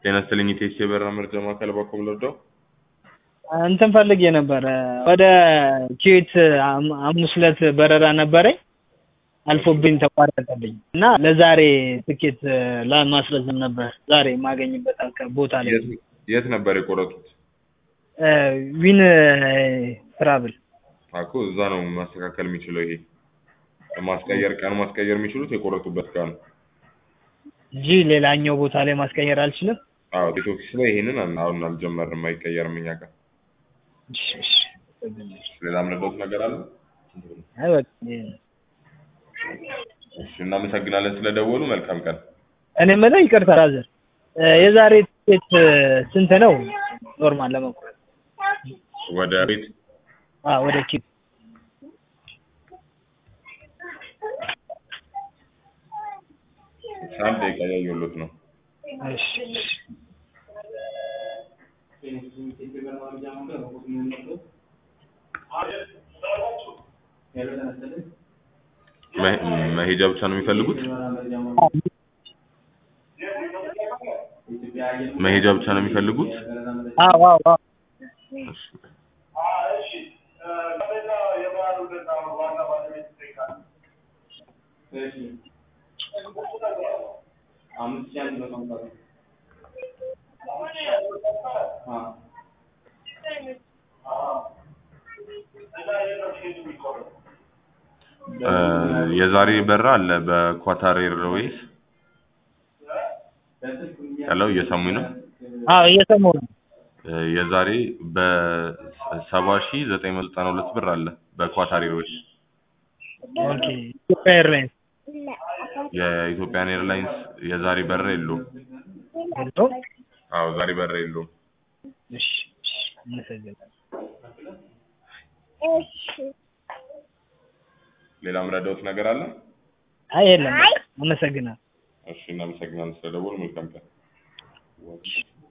ጤና ይስጥልኝ ኢቴስ የበረራ መረጃ ማዕከል ባኮም ልርዳው? እንትን ፈልጌ ነበረ ወደ ኩዌት ሐም- ሐሙስ ዕለት በረራ ነበረኝ አልፎብኝ ተቋረጠብኝ እና ለዛሬ ትኬት ለማስረዘም ነበር ዛሬ የማገኝበት አካ- ቦታ ላይ የት የት ነበር የቆረጡት? እ ዊን ትራቭል አኮ እዛ ነው ማስተካከል የሚችለው ይሄ ማስቀየር ቀን ማስቀየር የሚችሉት የቆረጡበት ቀን ነው። እንጂ ሌላኛው ቦታ ላይ ማስቀየር አልችልም። አዎ ቲኬት ኦፊስ ላይ ይሄንን አን- አሁን አልጀመርንም አይቀየርም እኛ ጋር። እሺ፣ እሺ። ሌላ ምንድነው ነገር አለ? አይ በቃ ይሄ ነው። እሺ እናመሰግናለን ስለደወሉ መልካም ቀን። እኔ የምልህ ይቅርታ ራዘር እ የዛሬ ትኬት ስንት ነው ኖርማል ለመቁረጥ? ወደ ቤት አዎ ወደ ኪት አንድ ደቂቃ እያየሁሎት ነው። እሺ፣ እሺ። መ- መሄጃ ብቻ ነው የሚፈልጉት? መሄጃ ብቻ ነው የሚፈልጉት? አዎ አዎ አዎ እሺ። እ የዛሬ በራ አለ በኳታር ኤርዌይስ። ሄሎ እየሰሙኝ ነው? አዎ እየሰማሁ ነው። እ የዛሬ በሰባ ሺህ ዘጠኝ መቶ ዘጠና ሁለት ብር አለ በኳታር ኤርዌይስ። ኦኬ ኢትዮጵያ ኤርላይንስ የኢትዮጵያን ኤርላይንስ የዛሬ በራ የለውም። ሄሎ አዎ ዛሬ በራ የለውም። እሺ፣ እሺ። አመሰግናለሁ። ሌላ ምረዳውት ነገር አለ? አይ የለም በቃ አመሰግናለሁ። እሺ እናመሰግናለን ስለደወሉ መልካም ቀን።